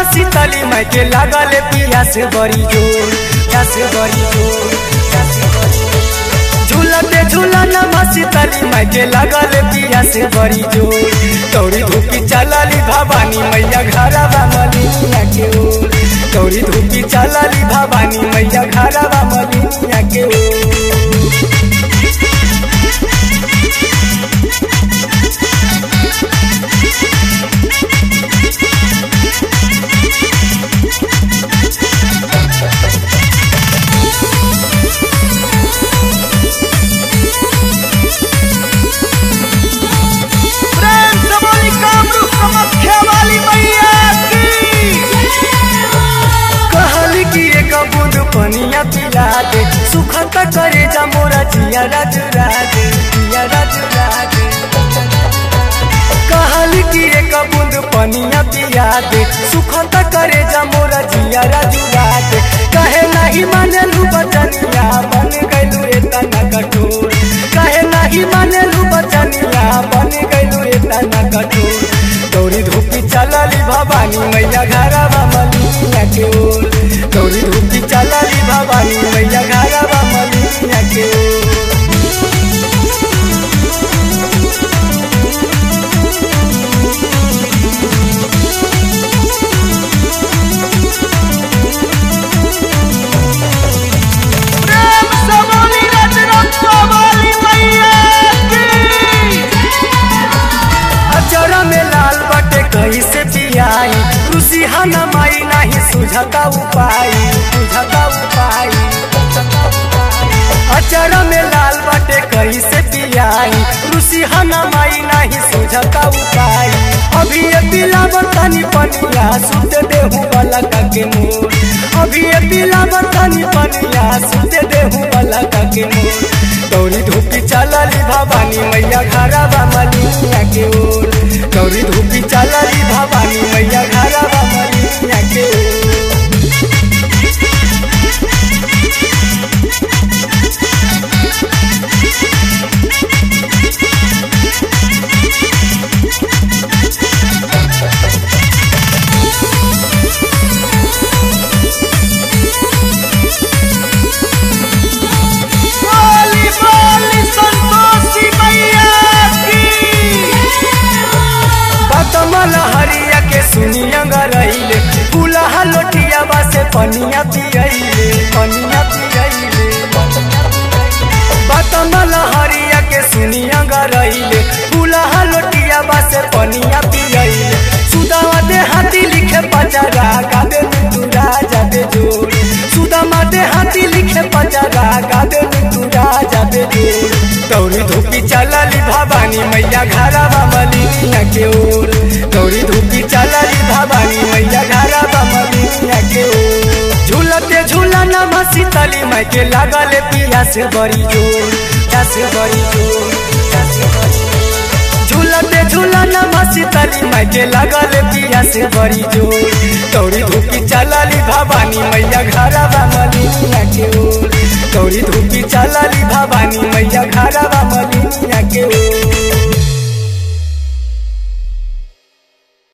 शीतली माई के लागल पिया से बड़ी जोर पिया से बड़ी जोर पिया से बड़ी जोर। झूलते झूलना शीतली माई के लागल पिया से बड़ी जोर दौड़ी धूपी चलली भवानी मैया घरवा मलिया के ओर दौड़ी धूपी चलली भवानी मैया घरवा मलिया के ओर प्रेम से बोली कामरूप कामाख्या वाली मैया की कहली कि एक बूंद पनिया पिला दे सुखत करे जा मोरा जिया राज राजे जिया राज राजे कहली कि एक बूंद पनिया पिया दे सुखत करे जा मोरा जिया राज राजे कहे नहीं माने लू बचनिया बन गइलू एतना कठोर कहे नहीं माने लू बचनिया बन गइलू एतना कठोर दौड़ी धूपी चलली भवानी मैया घरवा मलिया के ओर दौड़ी धूपी चलली भवानी मैया घरवा मलिया के ओर प्रेम से बोली रजरप्पा वाली मैया की अचरा में लाल बटे कहीं से पियाई रुसी हना माई नहीं सुझता उपाय सुझता उपाय अचरा में लाल बटे कहीं से पियाई रुसी हना माई नहीं सुझता उपाय अभी ये पिला बतनी पनिया सुते देहू वाला के मोर अभी ये पिला बतनी पनिया सुते देहू वाला के मोर दौड़ी धूपी चलली भवानी मैया घरवा मलिया के ओर दौड़ी धूपी चलली भवानी मैया घरवा मलिया के ओर बोली बोली संतोषी मैया की बतमल हरिया के सुनिया रहिले फूलहा लोटिया से पनिया पियले पनिया पियले बतमल हरिया के सुनिया रहिले फूलहा लोटिया से पनिया पियले सुदामा दे हाथी लिखे पचरा गादे तू राजा दे जोर सुदामा दे हाथी लिखे पचरा गादे तू राजा दे जोर दौड़ी धूपी चलली भवानी मैया घरवा मलिया के ओर दौड़ी धूपी चलली भवानी मैया घरवा मलिया के ओर झूलते झूलना शीतली माई के लागल पिया से बड़ी जोर पिया से बड़ी जोर पिया से बड़ी जोर। झूलते झूलना शीतली माई के लागल पिया से बड़ी जोर दौड़ी धूपी चलली भवानी मैया घरवा मलिया